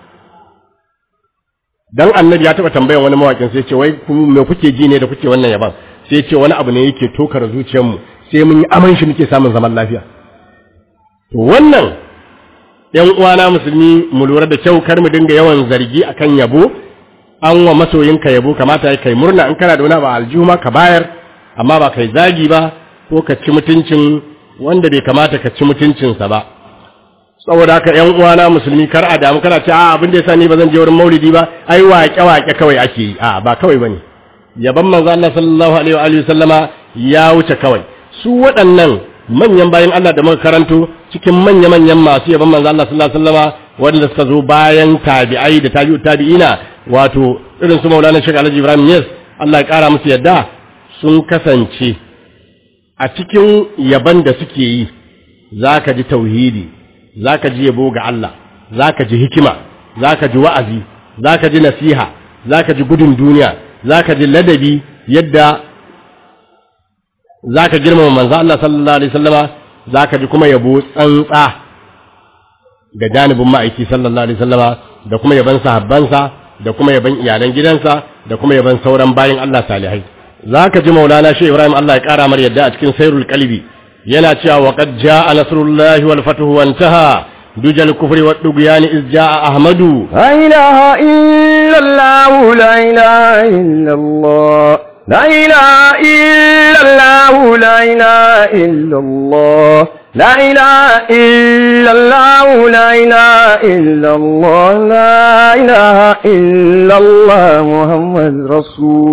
dan annabi ya taba tambayan wani mawakin sai ce wai me kuke ji ne da kuke wannan yaban sai ce wani abu ne yake tokar zuciyarmu sai mun yi aman shi muke samun zaman lafiya to wannan ɗan uwana musulmi mu lura da kyau kar mu dinga yawan zargi akan yabo an wa masoyinka yabo kamata ya kai murna in kana da wani ba aljuma ka bayar amma ba kai zagi ba ko ka ci mutuncin wanda bai kamata ka ci mutuncinsa ba saboda haka ƴan uwana musulmi kar a damu kana ce a abin da yasa ni ba zan je wurin maulidi ba ai waƙe waƙe kawai ake yi a ba kawai bane yaban manzo Allah sallallahu alaihi wa alihi sallama ya wuce kawai su waɗannan manyan bayan Allah da muka karanto cikin manya-manyan masu yaban manzo Allah sallallahu alaihi wasallama wanda suka zo bayan tabi'ai da tabi'u tabi'ina wato irin su Maulana Sheikh Alhaji Ibrahim Yes Allah ya kara musu yadda sun kasance a cikin yaban da suke yi zaka ji tauhidi zaka ji yabo ga Allah zaka ji hikima zaka ji wa'azi zaka ji nasiha zaka ji gudun duniya zaka ji ladabi yadda za ka girmama manzo Allah sallallahu alaihi wasallama za ka ji kuma yabo tsantsa ga janibin ma'aiki sallallahu alaihi wasallama da kuma yaban sahabbansa da kuma yaban iyalan gidansa da kuma yaban sauran bayin Allah salihai za ka ji maulana shi Ibrahim Allah ya kara mar yadda a cikin sairul qalbi yana cewa wa qad jaa nasrullahi wal fathu wa intaha dujal kufri wa dugyani iz jaa ahmadu لا إله إلا الله لا إله إلا الله لا إله إلا الله لا إله إلا الله لا إله إلا الله لا إله إلا الله لا إله إلا الله محمد رسول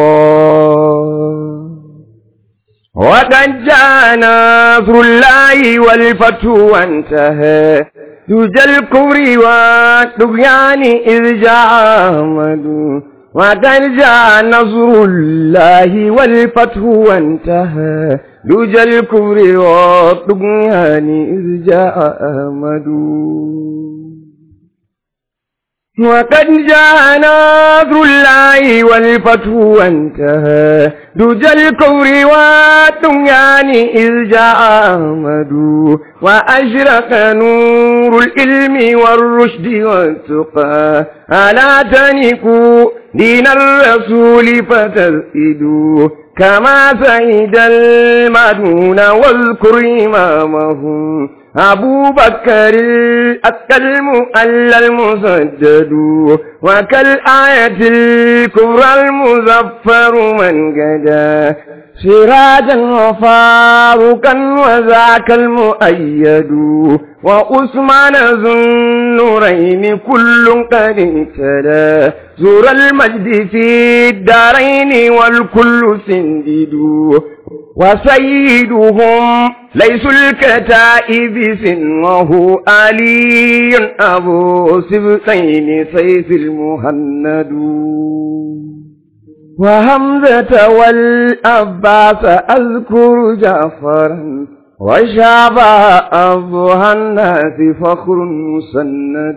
الله وقد جاء نصر الله والفتح وانتهى دجى الكفر والطغيان إذ جاء أحمد وقد جاء نصر الله والفتح وانتهى دجى الكفر والطغيان إذ جاء أحمد وقد جاء نصر الله والفتح وانتهى دجى الكفر والطغيان إذ جاء أحمد وأشرق نور العلم والرشد والتقى ألا تنكوا دين الرسول فتسئدوا كما سيد المدون واذكر إمامه أبو بكر الأتقى المؤلى المسدد وكالآية الكبرى المزفر من قدا سراجا وفاروقا وذاك المؤيد وعثمان ذو النورين كل قد اهتدى زور المجد في الدارين والكل سندد وسيدهم ليس الكتائب سنه علي أبو سبطين سيف المهند وهمزة والأباس أذكر جعفرا وشابه أبوها الناس فخر مسند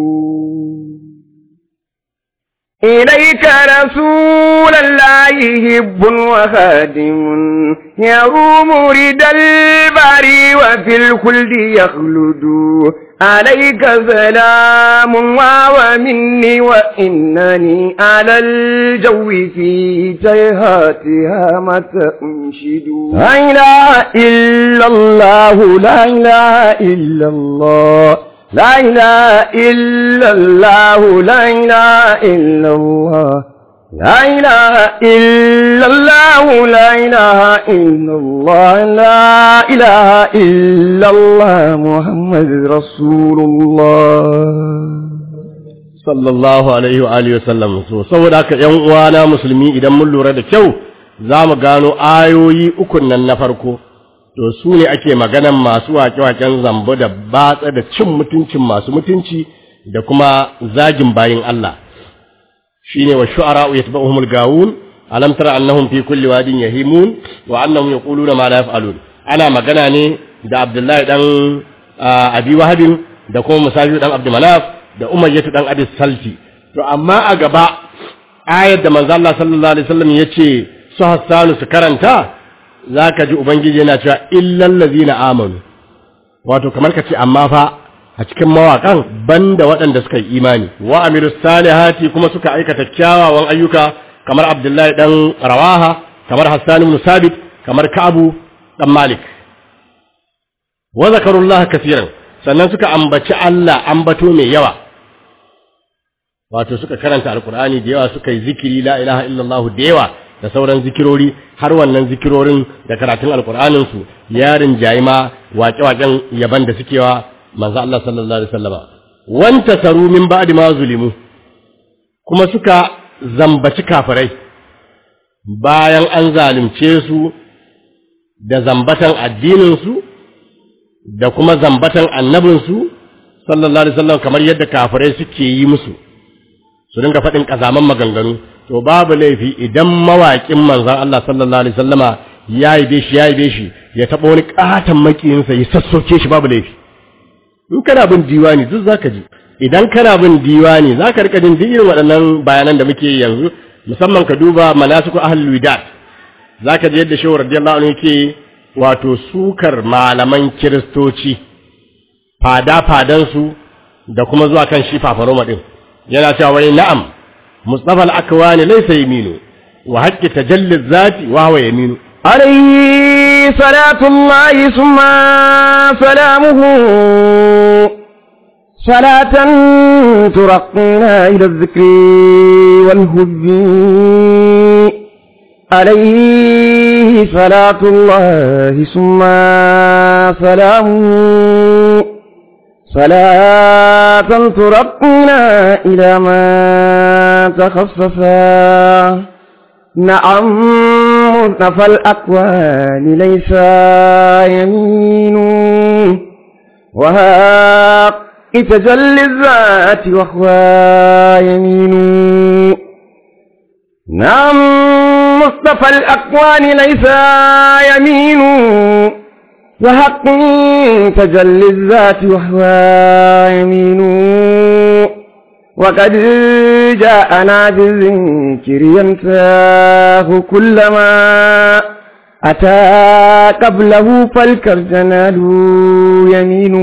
إليك رسول الله هب وخادم يروم رد البري وفي الخلد يخلد عليك سلام ومني وإنني على الجو في جيهاتها متى أنشد لا إله إلا الله لا إله إلا الله لا إله إلا الله لا إله إلا الله لا إله إلا الله لا إله إلا الله لا إله إلا الله محمد رسول الله sallallahu alaihi wa alihi wasallam so saboda haka ƴan uwana musulmi idan mun lura da kyau za mu gano ayoyi ukun nan na farko to su ne ake maganan masu waƙe-waƙen zambo da batsa da cin mutuncin masu mutunci da kuma zagin bayin Allah shine wa shu'ara'u yatba'uhumul gawun alam tara annahum fi kulli wadin yahimun wa annahum yaquluna ma la yaf'alun ana magana ne da Abdullahi dan Abi Wahabin da kuma Musafi dan Abdul Manaf da Umayyah dan Abi Salti to amma a gaba ayar da manzo Allah sallallahu alaihi wasallam yace su Hassanu su karanta zaka ji ubangiji yana cewa illal ladina amanu wato kamar ka ce amma fa a cikin mawaƙan banda waɗanda suka yi imani wa amiru salihati kuma suka aikata kyawawan ayyuka kamar abdullahi dan rawaha kamar hassan ibn sabit kamar ka'abu dan malik wa zakarullaha kaseeran sannan suka ambaci Allah ambato mai yawa wato suka karanta alqur'ani da yawa suka yi zikiri la ilaha illallah da yawa da sauran zikirori har wannan zikirorin da karatun alqur'anin su yarin jayima waƙe-waƙen yaban da suke wa manzo Allah sallallahu alaihi wasallama wanta saru min ba'di ma zulimu kuma suka zambaci kafirai bayan an zalunce su da zambatan addinin su da kuma zambatan annabin su sallallahu alaihi wasallam kamar yadda kafirai suke yi musu su dinga faɗin kazaman maganganu to babu laifi idan mawaƙin manzon Allah sallallahu alaihi wasallama ya yi shi ya yi shi ya taɓa wani ƙaton makiyinsa ya sassoke shi babu laifi in kana bin diwani duk zaka ji idan kana bin diwani zaka rika jin duk irin waɗannan bayanan da muke yanzu musamman ka duba manasiku ahlul widat zaka ji yadda shehu radiyallahu anhu yake wato sukar malaman kiristoci fada fadan su da kuma zuwa kan shi fafaroma din yana cewa wai na'am mustafa al-akwani laysa yaminu wa haqqi tajalli zati wa huwa yaminu عليه صلاة الله ثم سلامه صلاة ترقينا إلى الذكر والهب عليه صلاة الله ثم سلامه صلاة ترقينا إلى ما تخصصا نعم مصطفى الأكوان ليس يمين وهاق تجلي الذات وهو يمين نعم مصطفى الأكوان ليس يمين وحق تجلي الذات وهو يمين وقد جاءنا بالذكر ينساه كلما أتى قبله فالكرجنال يمين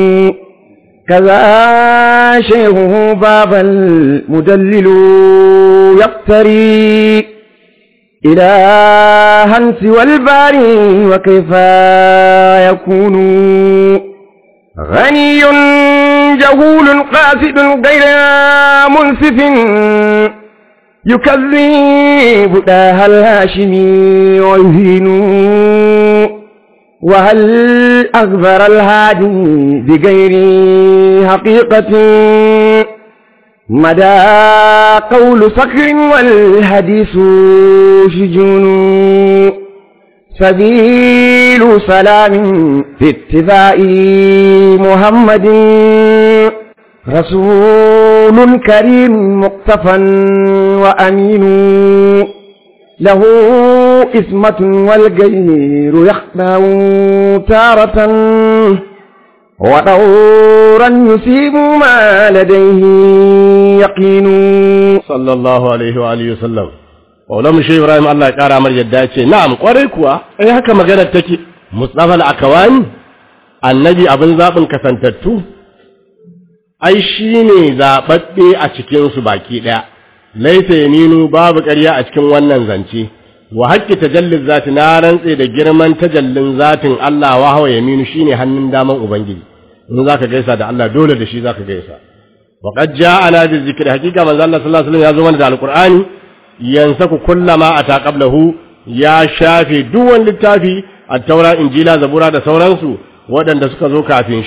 كذا شيخه باب المدلل يقتري إلى هنس والباري وكيف يكون غني جهول قاسد غير منصف يكذب داها الهاشمي ويهين وهل أخبر الهادي بغير حقيقة مدى قول صخر والحديث شجون سبيل سلام في اتباع محمد رسول كريم مقتفى وأمين له إثمة والغير يخدع تارة ودورا يصيب ما لديه يقين sallallahu alaihi wa alihi wasallam Maulana Shehu Ibrahim Allah ya kara mar yadda ce na'am kwarai kuwa ai haka magana take Mustafa al-Akawani annabi abin zabin kasantattu ai shine zababbe a cikin su baki daya laita yaminu babu ƙarya a cikin wannan zance wa haqqi tajallin zati na rantse da girman tajallin zatin Allah wa hawa yaminu shine hannun daman ubangiji in zaka gaisa da Allah dole da shi zaka gaisa wa qad ja'ana bi zikri haqiqa manzo Allah sallallahu alaihi wasallam ya zo mana da alqur'ani yansaku kullama ata qablahu ya shafe duk wani littafi at-taura injila zabura da sauransu waɗanda suka zo kafin shi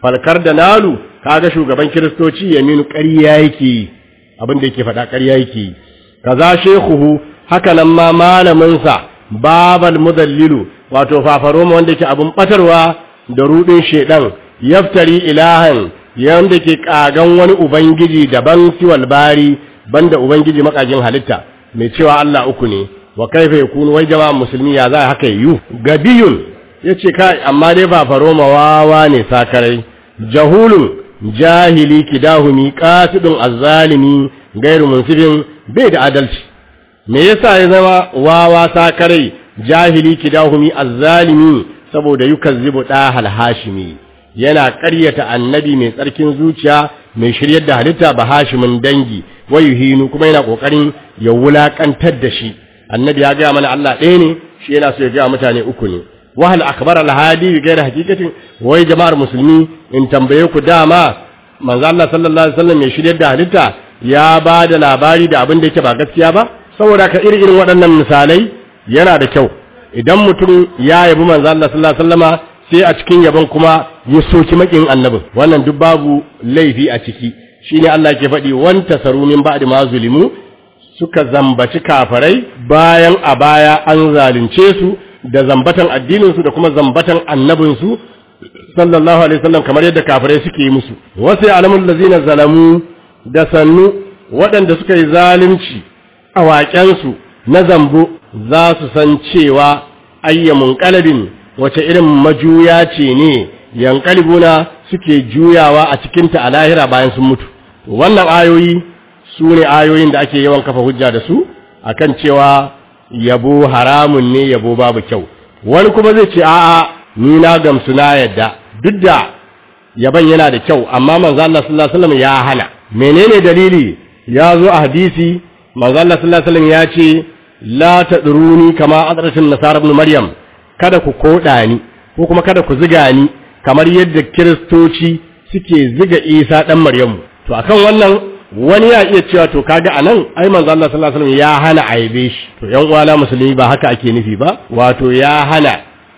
falkar da nalu kaga shugaban kiristoci yaminu ƙarya yake yi abin da yake faɗa ƙarya yake yi kaza shekuhu haka nan ma malaminsa babal mudallilu wato fafaroma wanda yake abin batarwa da rudin shedan yaftari ilahan yanda ke kagan wani ubangiji daban siwal bari banda ubangiji makagin halitta mai cewa Allah uku ne wa kaifa yakunu wai jama'a musulmi ya za haka yiwu gabiyun yace kai amma dai fafaroma wawa ne sakarai jahulun jahili kidahumi qasidun azzalimi gairu munsifin bai da adalci me yasa ya zama wawa sakarai jahili kidahumi azzalimi saboda yukazzibu dahal hashimi yana ƙaryata annabi mai tsarkin zuciya mai shiryar da halitta ba hashimin dangi wayuhinu kuma yana kokarin ya wulakantar da shi annabi ya ga mana Allah ɗaya ne shi yana so ya ga mutane uku ne wahal akbar al hadi bi ghairi haqiqatin wai jama'ar musulmi in tambaye ku dama manzo Allah sallallahu alaihi wasallam mai shiryar da halitta ya ba da labari da abin da yake ba gaskiya ba saboda ka irin irin waɗannan misalai yana da kyau idan mutum ya yabi manzo Allah sallallahu alaihi wasallama sai a cikin yabon kuma ya soki makin annabin wannan duk babu laifi a ciki shine Allah ke faɗi wan tasaru min ba'di ma zulimu suka zambaci kafarai bayan a baya an zalunce su da zambatan addinin su da kuma zambatan annabin su sallallahu alaihi wasallam kamar yadda kafirai suke yi musu wasu alamul lazina zalamu da sannu waɗanda suka yi zalunci a waƙensu na zambo za su san cewa ayyamun qalbin wace irin majuya ce ne yankalibuna suke juyawa a cikinta a lahira bayan sun mutu wannan ayoyi su ne ayoyin da ake yawan kafa hujja da su akan cewa yabo haramun ne yabo babu kyau wani kuma zai ce a'a ni na gamsu na yadda duk da yaban yana da kyau amma manzo Allah sallallahu alaihi wasallam ya hana menene dalili ya zo a hadisi manzo Allah sallallahu alaihi wasallam ya ce la tadruni kama adratin nasara ibn maryam kada ku koda ni ko kuma kada ku ziga ni kamar yadda kiristoci suke ziga Isa dan Maryamu to akan wannan wani ya iya cewa to kaga anan ai manzo Allah sallallahu alaihi wasallam ya hana aibe shi to yan uwana musulmi ba haka ake nufi ba wato ya hana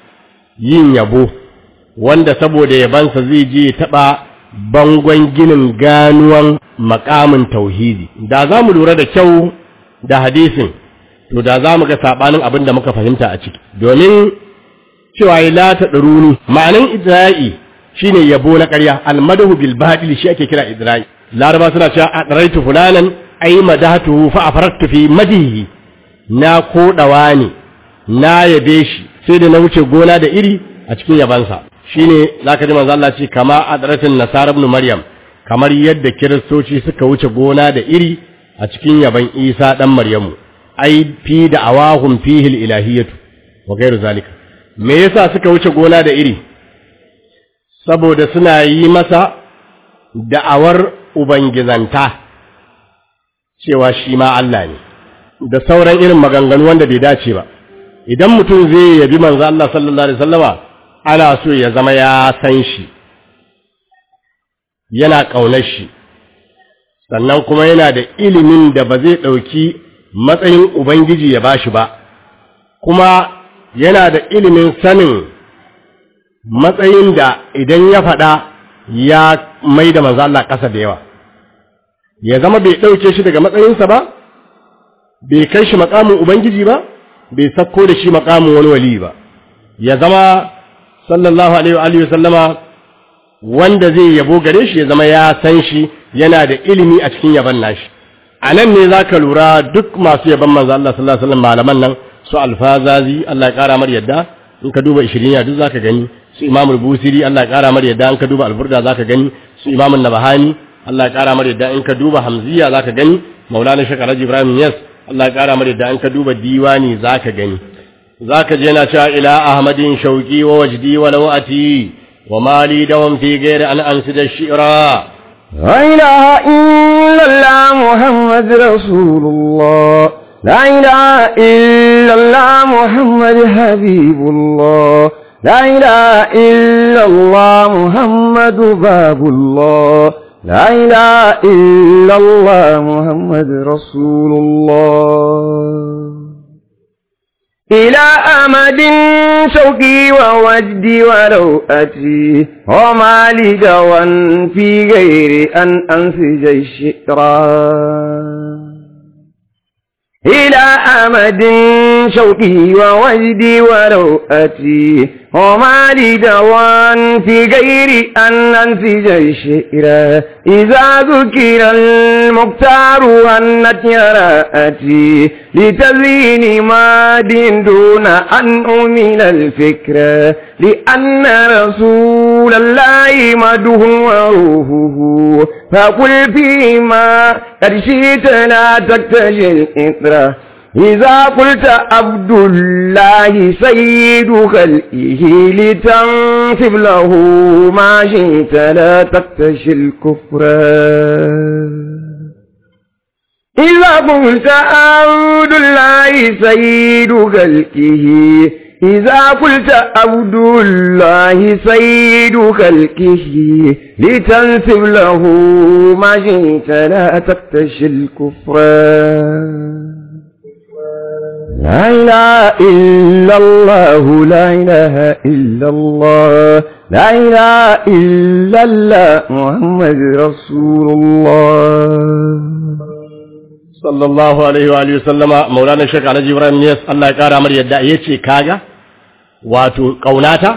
yin yabo wanda saboda yabansa zai je taba bangon ginin ganuwan makamin tauhidi da za mu lura da kyau da hadisin to da za mu ga sabanin abin da muka fahimta a ciki domin cewa ya la ta ɗaruni ma'anin idra'i shine yabo na ƙarya almadahu bil batil shi ake kira idra'i laraba suna cewa adraitu fulanan ay madahatuhu fa afarattu fi madihi na kodawa ne na yabe shi sai da na wuce gona da iri a cikin yabansa shine zaka ji manzo Allah ce kama adratin nasara ibn maryam kamar yadda kiristoci suka wuce gona da iri a cikin yaban Isa dan Maryamu ai fi da awahum fihi ilahiyatu wa ghairu zalika me yasa suka wuce gona da iri saboda suna yi masa da'awar ubangizanta cewa shi ma Allah ne da sauran irin maganganu wanda bai dace ba idan mutum zai yabi manzo Allah sallallahu alaihi wasallama ana so ya zama ya san shi yana ƙaunar shi sannan kuma yana da ilimin da ba zai ɗauki matsayin Ubangiji ya bashi ba kuma yana da ilimin sanin matsayin da idan ya faɗa ya mai da manzo Allah ƙasa da yawa ya zama bai ɗauke shi daga matsayinsa ba bai kai shi makamin Ubangiji ba bai sakko da shi makamin wani wali ba ya zama sallallahu alaihi wa sallama wanda zai yabo gare shi ya zama ya san shi yana da ilimi a cikin yaban nashi a nan ne za ka lura duk masu yaban manzo Allah sallallahu alaihi wasallam malaman nan su alfazazi Allah ya kara mar yadda in ka duba ishiriniya duk zaka gani su imam busiri Allah ya kara mar yadda in ka duba alburda zaka gani su imam nabahani Allah ya kara mar yadda in ka duba hamziya zaka gani maulana shekar ibrahim yas Allah ya kara mar yadda in ka duba diwani zaka gani zaka je na cewa ila ahmadin shauki wa wajdi wa lawati wa mali dawam fi ghairi an ansida shi'ra لا إله إلا الله محمد رسول الله لا إله إلا الله محمد حبيب الله لا إله إلا الله محمد باب الله لا إله إلا الله محمد رسول الله إلى أمد شوقي ووجدي وروأتي وما لي دوا في غير أن أنسج الشئران إلى أمد شوقي ووجدي وروأتي وما لي دوان في غير أن أنسج الشئر إذا ذكر المختار أنت يراءتي لتزيين ماد دون أن أميل الفكر لأن رسول الله مده وروحه فقل فيما قد شئت لا تكتشي الإطرة إذا قلت عبد الله سيد خلقه لتنسب له ما شئت لا تكتشي الكفر إذا قلت عبد الله سيد خلقه إذا قلت عبد الله سيد خلقه لتنسب له ما شئت لا تكتشي الكفر لا إله إلا الله لا إله إلا الله لا إله إلا الله محمد رسول الله sallallahu alaihi wa alihi sallama maulana shek alhaji ibrahim ne Allah ya kara mar yadda yace kaga wato kaunata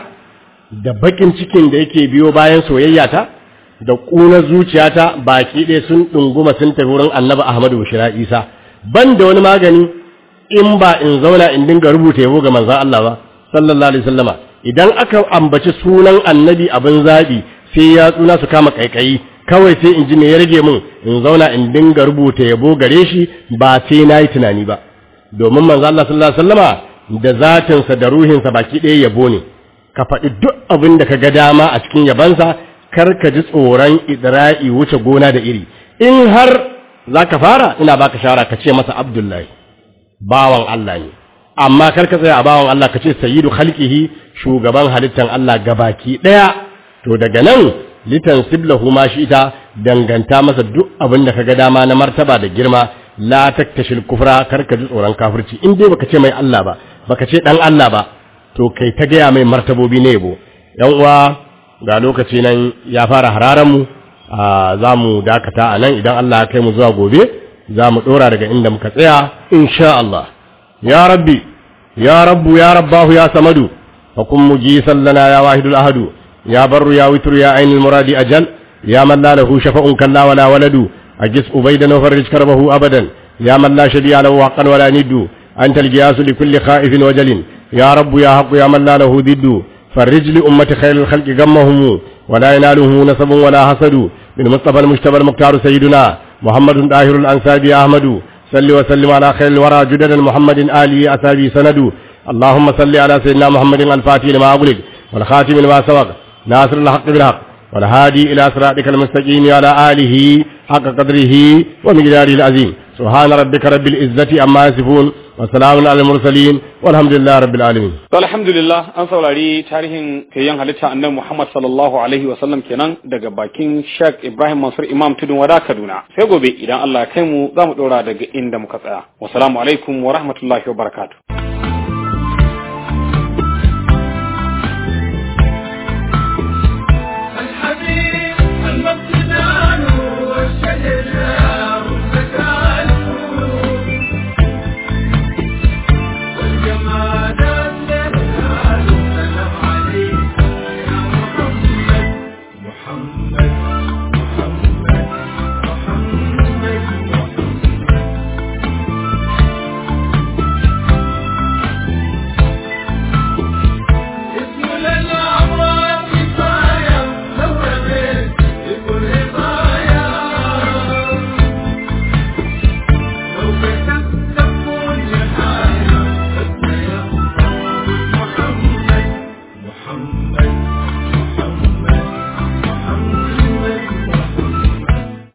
da bakin cikin da yake biyo bayan soyayya ta da kuna zuciyata baki ɗaya sun dunguma sun tafi wurin annabi ahmadu bushira isa ban da wani magani in ba in zauna in dinga rubuta yabo ga manzon Allah ba sallallahu alaihi wasallama idan aka ambaci sunan annabi abin zabi sai ya tsuna su kama kaikayi kawai sai in ji me ya rage min in zauna in dinga rubuta yabo gare shi ba sai na yi tunani ba domin manzo Allah sallallahu alaihi wasallama da zatinsa da ruhinsa baki ɗaya yabo ne ka faɗi duk abin da ka ga dama a cikin yabansa kar ka ji tsoron idra'i wuce gona da iri in har za ka fara ina baka shawara ka ce masa abdullahi bawan Allah ne amma kar ka tsaya a bawan Allah ka ce sayyidu khalqihi shugaban halittan Allah gabaki ɗaya to daga nan litan siblahu ma shi ita danganta masa duk abin da kaga dama na martaba da girma la taktashil kufra kar ka ji tsoron kafirci in dai baka ce mai Allah ba baka ce dan Allah ba to kai ta gaya mai martabobi ne yabo yan uwa ga lokaci nan ya fara hararan mu za mu dakata a nan idan Allah ya kai mu zuwa gobe za mu dora daga inda muka tsaya insha Allah ya rabbi ya rabbu ya rabbahu ya samadu fa kun mujisan lana ya wahidul ahadu يا بر يا وتر يا عين المراد أجل يا من لا له شفاء كلا ولا ولد أجس أبيدا وفرج كربه أبدا يا من لا شبيع له حقا ولا ند أنت الجياس لكل خائف وجل يا رب يا حق يا من لا له ضد فرج لأمة خير الخلق غمهم ولا يناله نسب ولا حسد من مصطفى المجتبى المختار سيدنا محمد طاهر الأنساب يا أحمد صل وسلم على خير الورى جدد محمد آله أسابي سند اللهم صل على سيدنا محمد الفاتح لما أغلق والخاتم لما سبق ناصر الحق بالحق والهادي إلى صراطك المستقيم على آله حق قدره ومقداره العظيم سبحان ربك رب العزة عما يصفون وسلام على المرسلين والحمد لله رب العالمين alhamdulillah an saurari tarihin kayan halitta annabi Muhammad sallallahu alaihi wa sallam kenan daga bakin Sheikh Ibrahim Mansur Imam Tudun Wada Kaduna sai gobe idan Allah ya kai mu za mu dora daga inda muka tsaya wassalamu alaikum wa rahmatullahi wa barakatuh